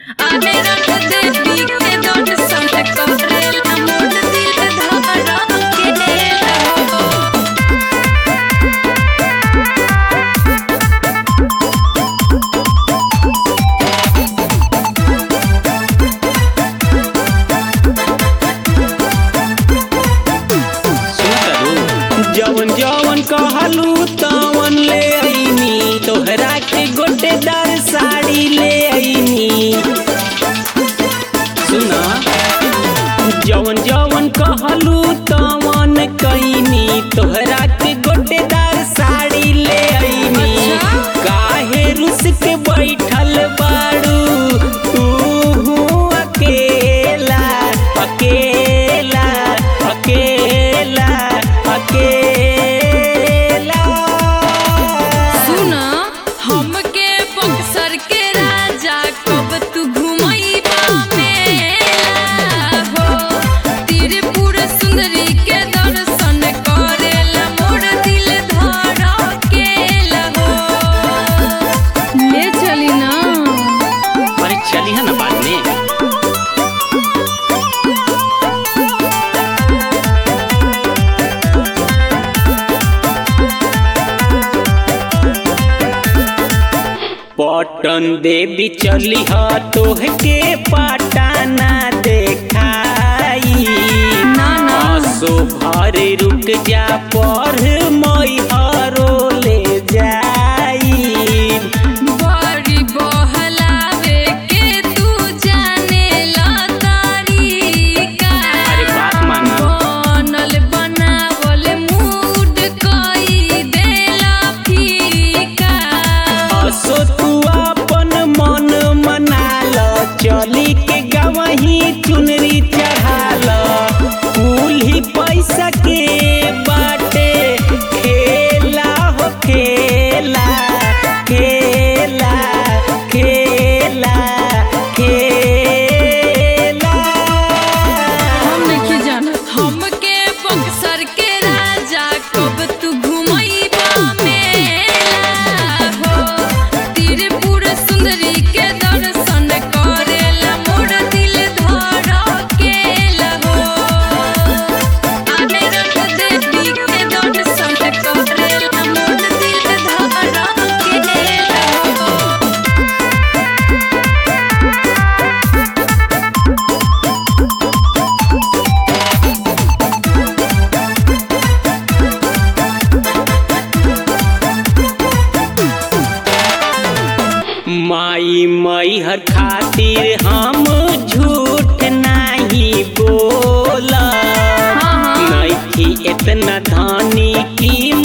आने रख देवी के दर्शन करेला मोर दिल धड़क केला हो जवन जवन कहलू तवन ले आईनी तोहरा के गोटेदार साड़ी ले आईनी सुना जवन जवन कहलू तवन कईनी तोहरा के गोटेदार साड़ी ले आईनी अच्छा? काहे रुस के बैठल बाड़ू तू अकेला अकेला अकेला अकेला सुना हमके बक्सर के राजा कब तू घुमैबा मेला हो त्रिपुर सुंदरी के दर्शन करेला मोर दिल धड़केला हो ले चली ना अरे चली है ना बाद में पटन देवी चली ह तोहके पटाना देखाई ना ना असो भर रुक जा पर मई हरो ले जाई बड़ी बहलावे के तू जाने ला तरीका अरे बात माना बनल बनावल मूड कई देला फीका असो तू अपन मन मना ल चली के गवही चुनरी चढ़ाल कुल ही पैसा के बाटे खेला हो खेला खेला खेला खेला हम नहीं जानत हमके बक्सर के राजा कब तू घुमैबा मेला हो त्रिपुर सुंदरी के दर्शन करेला मोर दिल धड़केला हो आने रख देवी के दर्शन करेला मोर दिल धड़केला हो माई मई हर खातिर हम झूठ नहीं बोला हाँ, हाँ। नहीं थी इतना धानी की